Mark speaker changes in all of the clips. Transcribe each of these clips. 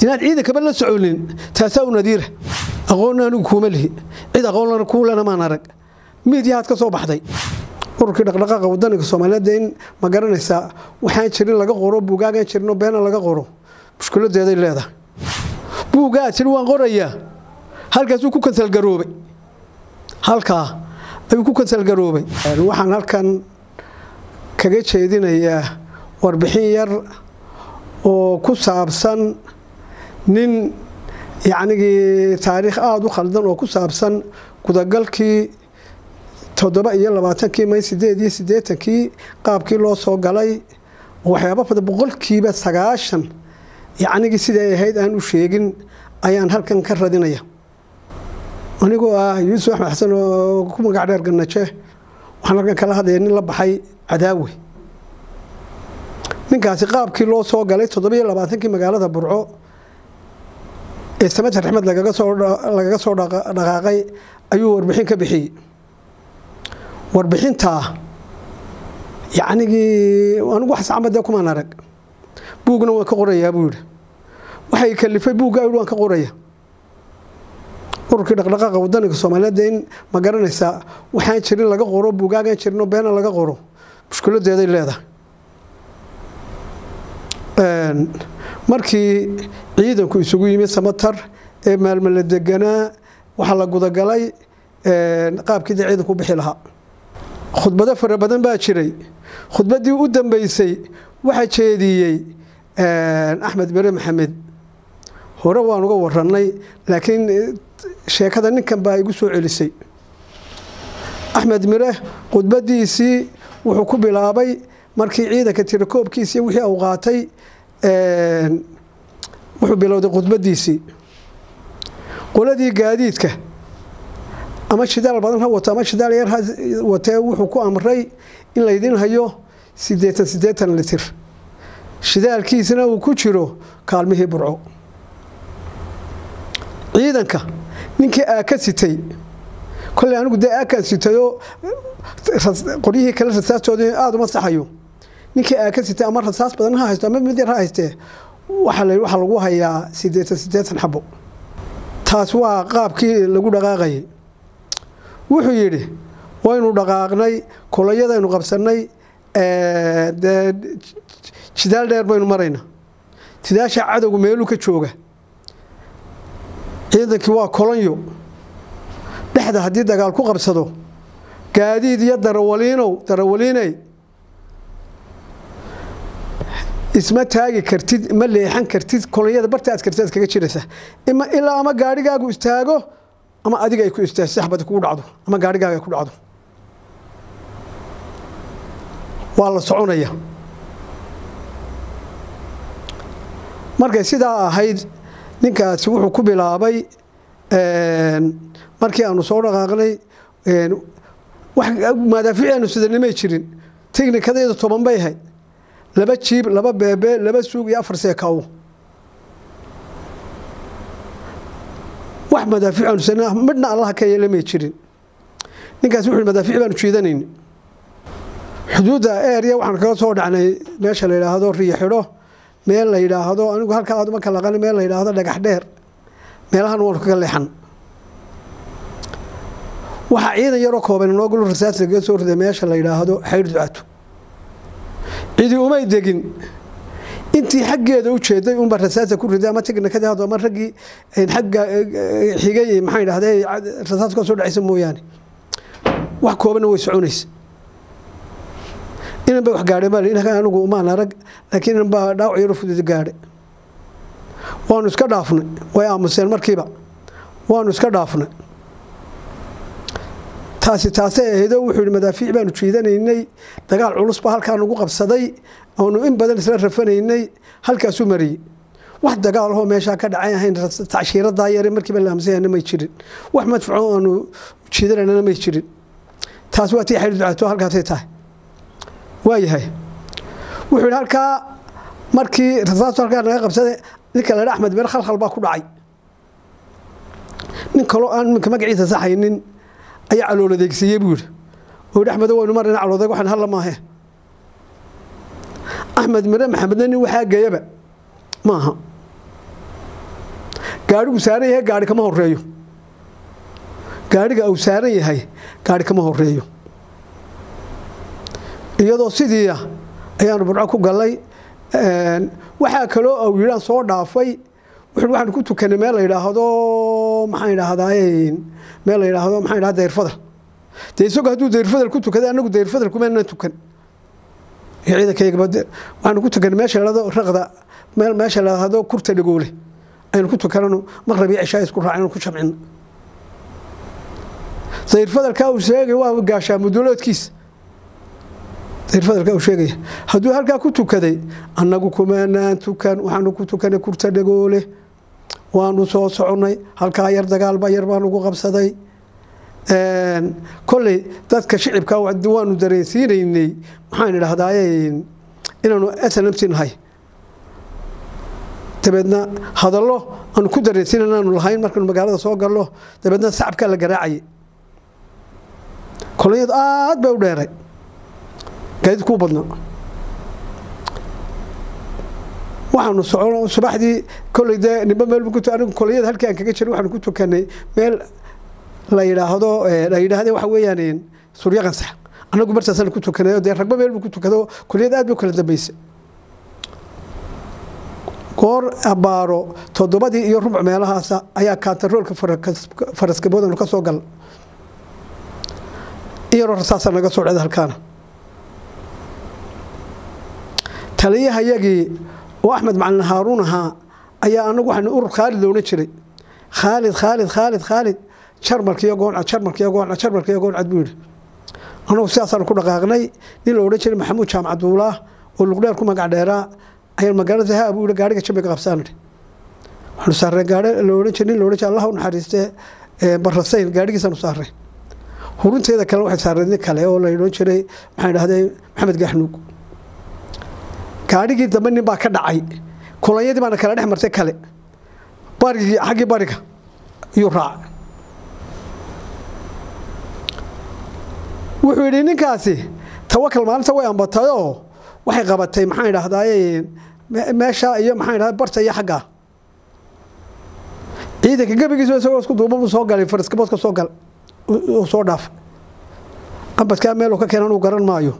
Speaker 1: inaan ciidankaba la soconin taasaa u nadiira aqoonna anigu kuuma lihi cid aqoonlana kuulana maan arag miidyahaad ka soo baxday ururkii dhaqdhaqaaqa wadaniga soomaaliyeed in ma garanaysaa waxaan jirin laga qoro buugaagaan jirino beena laga qoro mushkiladeeday leedahay buugaa jiri waan qorayaa halkaasuu ku kansalgaroobay halkaa ayuu ku kansalgaroobay waxaan halkan kaga jeedinayaa warbixin yar oo ku saabsan nin yacnigii taariikh aada u khaldan oo ku saabsan gudagalkii toddoba iyo labaatankii may sideed iyo siddeetankii qaabkii loo soo galay waxyaaba badan boqolkiiba sagaashan yacnigii siday ahayd aan u sheegin ayaan halkan ka radinaya anigoo ah yuusuf axmed xasan oo ku magac dheer gannaje waxaan halkan kala hadlaya nin la baxay cadaawe ninkaasi qaabkii loo soo galay toddobiyo labaatankii magaalada burco ee samad raxmed lagaga soo dhaqaaqay ayuu warbixin ka bixiyey warbixintaa yacnigii anigu wax sacmadee kumaan arag buugna waan ka qorayaa buu yidhi waxay kalifay buugga yidhi waan ka qoraya ururkii dhaqdhaqaaqa wadaniga soomaaliyeed in ma garanaysaa waxaan jirin laga qoro buugaagaan jirino beena laga qoro mushkiladeeday leedahay markii ciidanku isugu yimid samatar ee maalmo la deganaa waxaa la gudagalay qaabkii dee ciidanku u bixi lahaa khudbado fara badan baa jiray khudbaddii u dambeysay waxaa jeediyey axmed mere maxamed hore waan uga warannay laakiin sheekada ninkan baa igu soo celisay axmed mire khudbadiisii wuxuu ku bilaabay markii ciidanka tirakoobkiisii wixii uu qaatay wuxuu bilowday khudbadiisii qoladii gaadiidka ama shidaal badan ha wato ama shidaal yar ha watee wuxuu ku amray in laydin hayo siddeetan siddeetan litir shidaalkiisina uu ku jiro kaalmihii burco ciidanka ninkii aa ka sitay kolley anigu dee aakaan sitayoo qoryihii kale rasaastoodii aada uma saxayo ninkii aa ka sitay ama rasaas badan ha haysto ama mid yar ha haystee waxaa lagu hayaa siddeetan siddeetan xabo taas waa qaabkii lagu dhaqaaqayay wuxuu yidhi waynu dhaqaaqnay kolayadaynu qabsannay dee jidaal dheer baynu marayna sidaasha cadowga meeluu ka jooga ciidankii waa kolonyo dhexda haddii dagaal ku qabsado gaadiid iyo darawaliinow darawaliiney isma taagi kartid ma leexan kartid kolonyada barta aad kartid aad kaga jiraysa ilaa ama gaarhigaagu istaago ama adiga ay ku istaagto saxbadi kugu dhacdo ama gaarhigaaga ay ku dhacdo waa la soconaya markay sidaa ahayd ninkaasi wuxuu ku bilaabay markii aanu soo dhaqaaqnay madaafiic aanu sidanimay jirin teknikadayda toban bay ahayd laba jiib laba beebe laba suug iyo afar seekaw wax madaafiic aanu sidan midhna allaha ka yeelamay jirin ninkaasi wuxuu madaafiic baanu jiidanayni xuduudda eerya waxaan kaga soo dhacnay meesha la yidhaahdo riyo xidho meel la yidhaahdo anigu halkaa aad uma kala aqani meel la yidhaahdo dhagax dheer meelahan waanu kaga leexan waxaa ciidan yaroo kooban noogulu rasaas lagaga soo riday meesha la yidhaahdo xaydh ducato cidi umay degin intii xaggeeda u jeeday unba rasaasa ku riday ama teknikadii haddo ama raggii xagga xigay maxaa yidhahday rasaas ka soo dhacaysa mooyaane wax koobanna way soconaysa inan ba wax gaadhay baa inaka anigu umaan arag laakiin inan baa dhaawac yaro fudud gaadhay waanu iska dhaafnay way aamuseen markiiba waanu iska dhaafnay taasi taasay ahaydoo wuxuu yidhi madaafiic baanu jiidanaynay dagaal culus baa halkaa nagu qabsaday oonu in badan isla rafanaynay halkaasuu mariyey wax dagaalahoo meeshaa ka dhacay ahayn tacshiiradaa yare markiiba la aamusayana may jirin wax madfaco aanu jiidananana may jirin taas waa tii xayr ducaato halkaasay tahay waayahay wuxuu yidhi halkaa markii rasaastu halkaa naga qabsaday ninka ladha axmed meer khalkhal baa ku dhacay nin kaloo aan iminka magaciisa saxaynin ayaa calool adeegsiiyey buu yidhi oo yidhi axmedo waynu marayna caloodeeg waxaan halla maahe axmed mere maxamedna nin waxaa geeyaba maaha gaadhigu saaran yahay gaadhi kama horeeyo gaadhiga uu saaran yahay gaadhi kama horeeyo iyadoo sidiia ayaanu burco ku gallay waxaa kaloo au yidhaan soo dhaafay waxaanu ku tukanay meel la yidhaahdo maxaan idhaahdaa meel la yidhaahdo maxaan idhahda dayrfadal dee isagoo hadduu dayrfadal ku tukaday annagu dayrfadal kumaanan tukan iyo ciidankayagaba waxaanu ku tukanay meesha la yidhahdo raqda meel meesha la yidhaahdo kurta dhagoole aynu ku tukanano maqrab iyo cishaa isku raacin ku jamcino dayrfadalkaa uu sheegay waa gaashaa muduloodkiisa dayrfadalkaa uu sheegaya hadduu halkaa ku tukaday annagu kumaanaan tukan waxaanu ku tukanay kurta dhagoole waanu soo soconnay halkaa yar dagaalba yar baan ugu qabsaday kolley dadka shicibka waanu dareensiinaynay maxaan idhahdaaye inaanu snmt nahay dabeedna hadallo aanu ku dareensiina inaanu lahayn markaanu magaalada soo galno dabeedna sacabkaa la garaacayay kolonyadu aad bay u dheeray gaadid kuu badnaa waxaanu socono subaxdii kolley dee nimba meel anigu kolonyada halkii aan kaga jiray waxaanu ku tukanay meel la yidhaahdo la yidhaahde waxa weeyaan suryo qansax annagu martaasaan ku tukanay dee ragba meel buu ku tukado koliyad aad bay u kala dambeysay goor abbaaro toddobadii iyo rubuc meelahaasa ayaa kaantaroolka faraskaboodanu ka soo gal iyaroo rasaasa naga soo dheda halkaana taliyahayagii oo axmed macalin haaruun ahaa ayaa anagu waxaan urur khaalid loodhan jiray khaalid khaalid khaalid khaalid jarmalkiiyo gooncad jarmalkiiyo gooncad jarmalkiiyo gooncad buu yidhi anagu sidaasaanu ku dhaqaaqnay nin la odhan jiray maxamuud jaamacad duulaah oo luqdheer ku magac dheeraa ayaan magaalada ha buu yidhi gaadhiga jambiga qabsaan idhi waxaanu saareen gaadhi la odhan jiray nin la odhan jiray allah u naxariistee barasayn gaadhigiisaanu saareen hurunteeda kale waxay saareen nin kale oo la odhan jiray maxaan idhahdee maxamed gaaxnuug gaadhigii dambe nin baa ka dhacay kulanyadii baana kala dhex martay kale barigii xaggii bariga iyuu raacay wuxuu yidhi ninkaasi tawakal maalinta way ambatayoo waxay qabatay maxaan idhahdaaye meesha iyo maxaan idhahda barta iyo xagga ciidanka gebigiisa isagoo isku duuba buu soo galay faraskaboodka soo gal uu soo dhaafay ambadkaa meeluu ka keenan uu garan maayo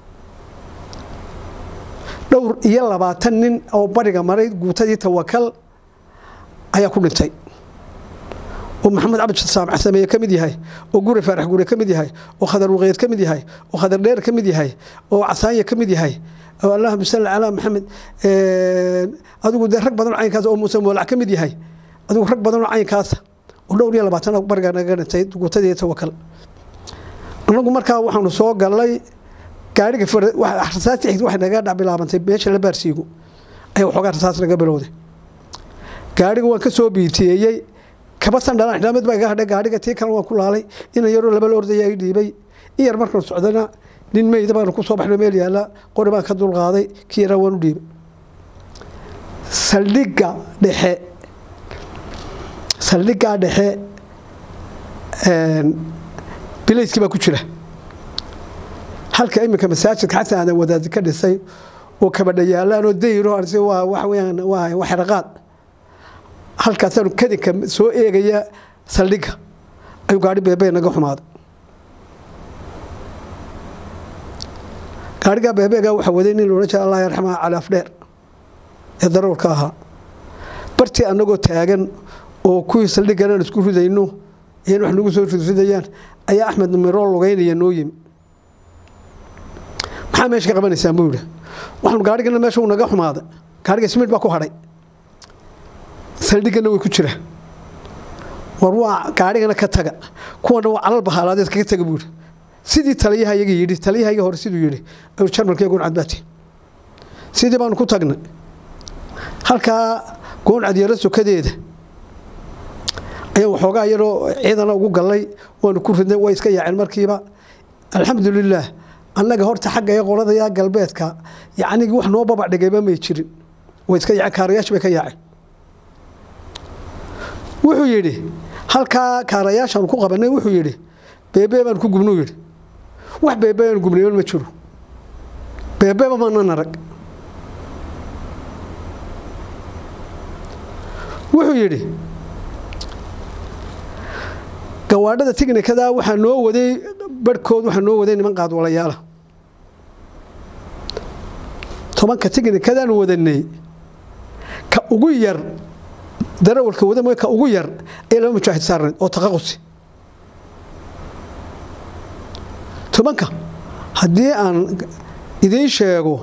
Speaker 1: dhowr iyo labaatan nin oo bariga maray guutadii tawakal ayaa ku dhintay oo maxamed cabdi saamac sameeye ka mid yahay oo guri faarax gure ka mid yahay oo khadar waqeed ka mid yahay oo khadar dheer ka mid yahay oo casaanya ka mid yahay oo allahuma salli calaa maxamed adigu dee rag badan oo caynkaas oo muuse moolac ka mid yahay adigu rag badan oo caynkaasa oo dhowr iyo labaatan bariga naga dhintay guutadii tawakal anagu markaa waxaanu soo galnay gaariga rasaasti xigta waxay naga dhac bilaabantay meesha la baarsiigo ayaa waxoogaa rasaas naga bilowday gaariga waan ka soo biitiyeeyey kaba sandhalaan xidhaamad baa iga hadhay gaariga tii kale waan ku laalay inan yaroo laba la ordaya i dhiibay in yar markaan socdana nin meyda baanu ku soo baxno meel yaalla qori baan ka dulqaaday kii yaraa waan u dhiibay saldhigga dhexe saldhiggaa dhexe bilayskii baa ku jira halka iminka masaajidka xasan aadan wadaadi ka dhisay oo kabadha yaallaanoo dayro waa waxa weyaan waa waa xeraqaad halkaasaanu kadinka soo eegaya saldhigga ayuu gaari beebee naga xumaaday gaarigaa beebeegaa waxaa waday nin loodhan jira allah yarxamaa cali afdheer ee daroolka ahaa bartii annagoo taagan oo kuwii saldhiggan aan isku ridayno iyan wax nagu soo ridridayaan ayaa axmed numeroo lugeynaya noo yimi maxaa meesha ka qabanaysaan buu yidhi waxaanu gaarigana meesha uu naga xumaaday gaariga smid baa ku hadhay saldhiggana way ku jira war waa gaarigana ka taga kuwana waa calal bahaalaadeed kaga taga buu yidhi sidii taliyaha iyaga yidhi taliyahayaga hore siduu yidhi ayuu jarmalka gooncad baati sidii baanu ku tagnay halkaa gooncad yaro sokadeeda ayaa waxoogaa yaroo ciidana ugu gallay waanu ku ridnay way iska yaaceen markiiba alxamdulilaah annaga horta xagga ee qoladayaa galbeedka yacnigii wax noo babac dhigayba may jirin way iska yaaceen kaarayaasha bay ka yaaceen wuxuu yidhi halkaa kaarayaashaanu ku qabanay wuxuu yidhi beebee baan ku gubnuu yidhi wax beebee aan gubnayoon ma jiro beebeeba maanan arag wuxuu yidhi gawaadhada tignikada waxaa noo waday barhkood waxaa noo waday niman qaadwalayaala tobanka tignikadaan wadanay ka ugu yar darawalka wada mooy ka ugu yar ee laba mujaahid saarneed oo taqaqusi tobanka haddii aan idiin sheego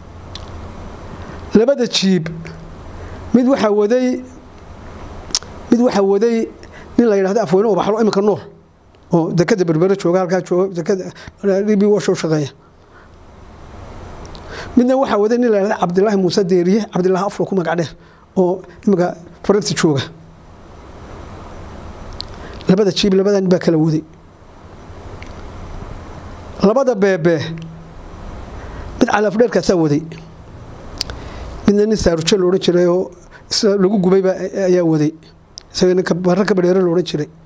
Speaker 1: labada jiib mid waxaa waday mid waxaa waday nin la yidhahdo afweyne oo baxlo iminka nool oo dekada berbere jooga halkaa jooga dekada dhibi washa u shaqeeya midna waxaa waday nin la yidhahdo cabdilaahi muuse deeriye cabdilaahi afro ku magac dheer oo iminka faransi jooga labada jiib labada nin baa kala waday labada beebe mid calaafdheerkaasaa waday midna nin saarujo la odhan jiray oo lagu gubayba ayaa waday isaga ninka barra ka badheere la odhan jiray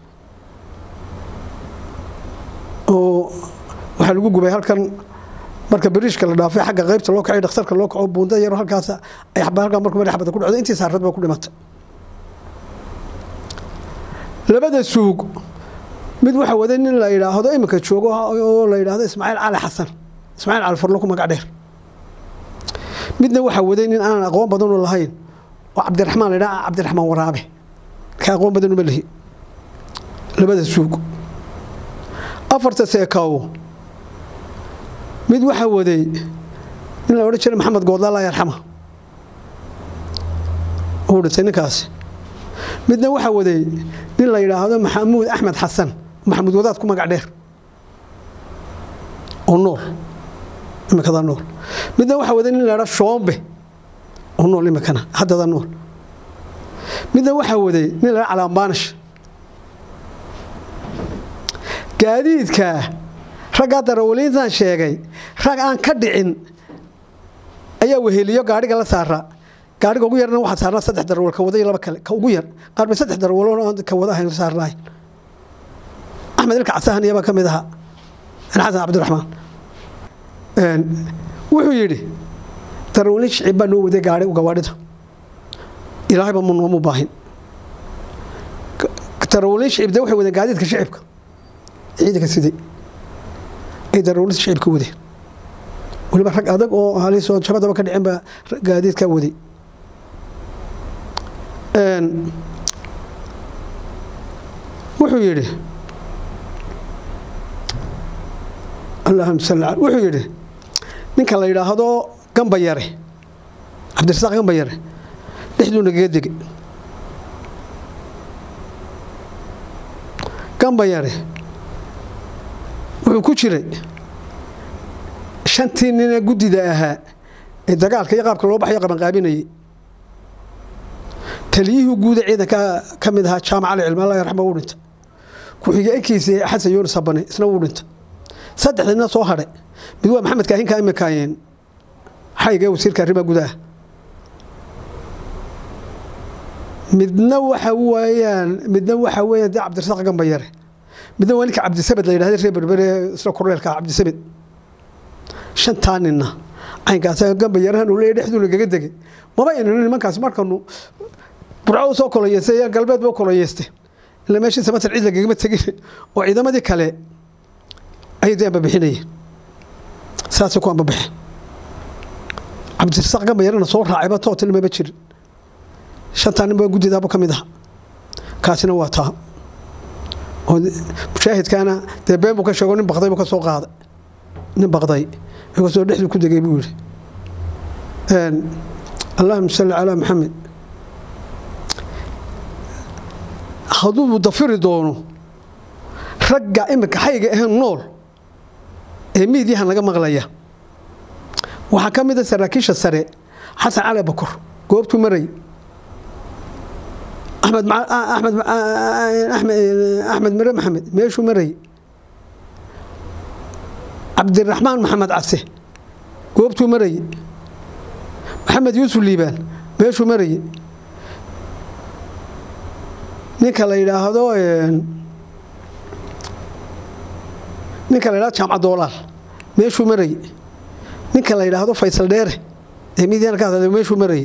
Speaker 1: oo waxaa lagu gubay halkan marka bariishka la dhaafay xagga qaybta loo kacay dhakhtarka loo kaco buunda yaro halkaas ay halkaa markuu madax bada ku dhacdo intii saarad baa ku dhimatay labada suug mid waxaa waday nin la yidhaahdo iminka joogo oo la yidhaahdo ismaaciil cali xasan ismaaciil cali farlo ku magac dheer midna waxaa waday nin aanan aqoon badanoo lahayn oo cabdiraxmaan la yidhaha cabdiraxmaan waraabe ka aqoon badan uma lihi labada suug afarta seekaawo mid waxaa waday nin la odhan jiray maxamed goodla allah yarxama uu dhintay ninkaasi midna waxaa waday nin la yidhaahdo maxamuud axmed xasan maxamuud wadaad ku magac dheer oo nool imikadaa nool midna waxaa waday nin la yidhahdo shoombe oo nool imikana haddada nool midna waxaa waday nin la yidhahdo calaambaanish gaadiidka raggaa darawaliintan sheegay rag aan ka dhicin ayaa weheliyo gaadhiga la saara gaadhiga ugu yarna waxaa saarnaa saddex darawal ka wada iyo laba kale ka ugu yar qaar bay saddex darawal ka wada ahayn saarnaay axmed ilka casahan iyabaa ka mid ahaa xasan cabdiraxmaan wuxuu yidhi darawaliin shicib baa noo waday gaadhi gawaadhida ilaahayba mu noomu baahin darawaliin shicib de waxay wadeen gaadiidka shicibka ciidanka sidii ay darawaliinta shicibka wadeen weliba rag adag oo halisoo jabadaba ka dhicin baa gaadiidkaa waday wuxuu yidhi allahuma salli al wuxuu yidhi ninka la yidhaahdo gamba yare cabdirasaaq gamba yare dhexduu nagaga degay gamba yare wuxuu ku jiray shantii nine guddida ahaa ee dagaalka iyo qaabka loo baxayo qabanqaabinayay taliyihii guuda ciidanka ka mid ahaa jaamac ali cilmi allah yarxama uu dhintay ku-xigeenkiisii xasan yuunus habane isna wuu dhintay saddexda nina soo hadhay mid waa maxamed kaahinka imikaayeen xayga wasiirka arrimaha gudaha midna waxa weeyaan midna waxa weeyaan dee cabdirasaaq gamba yare midna waa ninka cabdisamed la yidhahda reer berbere isla korneelka cabdisamed shantaa ninna caynkaas gamba yarahan uu leeyahy dhexduu nagaga degay maba aynu nimankaas markanu burco u soo koloyeystay galbeed ba u koloyeystay ila meeshii samatar cid lagagama tegin oo ciidamadii kale ayay dee ambabixinayeen saasay ku ambabixeen cabdirasaaq gamba yarana soo raacayba tootil maba jirin shantaa nin baa guddidaaba ka mid aha kaasina waa taa oo mushaahidkaana dee been buu ka sheego nin baqday buu ka soo qaaday nin baqday inkastoo dhexduu ku degay buu yidhi allahuma salli calaa maxamed hadduu dafiri doono ragga iminka xayga ahayn nool ee miidyahan laga maqlaya waxaa ka mid a saraakiisha sare xasan cali bakor goobtuu maray axmed axmed mare maxamed meeshuu maray cabdiraxmaan maxamed case goobtuu marayey maxamed yuusuf liibaan meeshuu marayey ninka la yidhaahdo ninka la yidhahdo jaamca doolaal meeshuu marayey ninka la yidhaahdo faysal dheere ee midyana ka hadlay meeshuu marayey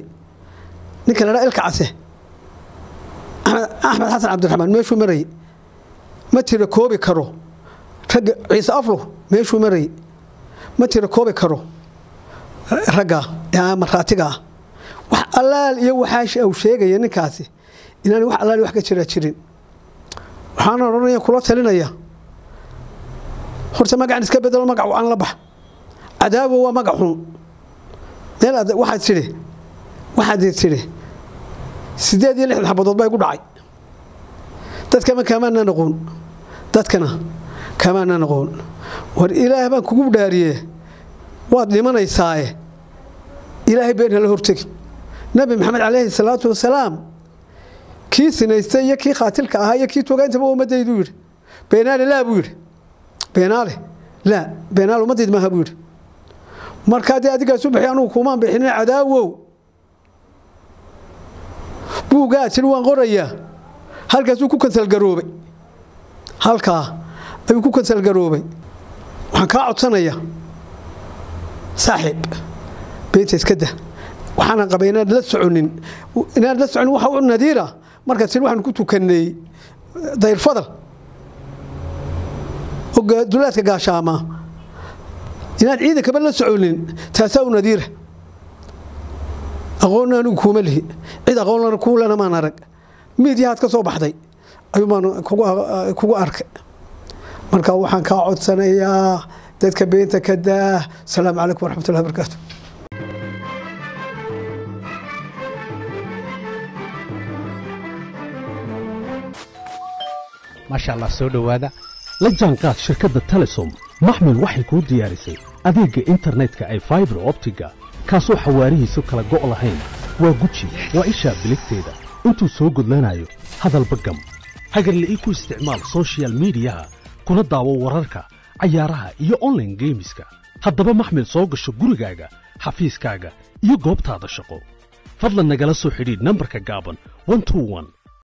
Speaker 1: ninka la yidhahdo ilka case axmed xasan cabdiraxmaan meeshuu marayey ma tira koobi karo ragga ciise aflo meeshuu marayay ma tira koobi karo ragga ee markhaatiga ah wax allaal iyo waxaa uu sheegaya ninkaasi inaan wax allaal wax ka jira jirin waxaan odhanaya kula talinaya horta magacan iska bedelo magac aan la bax cadaawo waa magac xun meel waxaad tidhi waxaad tidhi siddeed iyo lixdan xabadood baa igu dhacay dadkama kaamaanaan aqoon dadkana kaamaanaan aqoon war ilaah baan kugu dhaariye waad dhimanaysaaye ilaahay been hala hortegi nabi maxamed calayhi salaatu wasalaam kii sinaystay iyo kii khaatilka ahaa iyo kii togaantaba ummadaydu yidhi beenaale laa buu yidhi beenaale laa beenaale ummadayda maaha buu yidhi markaa dee adigaasu bixi anugu kuumaan bixinin cadaawow buugaa tiri waan qorayaa halkaasuu ku kansalgaroobay halkaa ayuu ku kansalgaroobay waxaan kaa codsanayaa saaxiib beenta iska dah waxaanan qabay inaad la soconin inaad la soconin waxa u nadiira markaa tiri waxaan ku tukanay dayrfadal oo dulaadka gaashaamaa inaad ciidankaba la soconin taasaa u nadiira aqoonna anigu kuuma lihi cid aqoonlana kuulana maan arag miidyahaad ka soo baxday ayuu baan kugu arkay marka waxaan kaa codsanayaa dadka beenta ka daah asalaamu calaykum waraxmatullahi barakaatu
Speaker 2: maasha allah soo dhowaada la jaanqaad shirkadda telesom maxmil waxay kuu diyaarisay adeegga internetka ay faibar optiga kaasoo xawaarihiisu kala go' lahayn waa guji waa ishaa biligteeda intuu soo gudlanayo hadalba gam hagarle ii ku isticmaal sochial midiyaha kuna daawo wararka cayaaraha iyo onlaine geemiska haddaba maxmil soo gasho gurigaaga xafiiskaaga iyo goobtaada shaqo fadlan nagala soo xidhiidh nambarka gaaban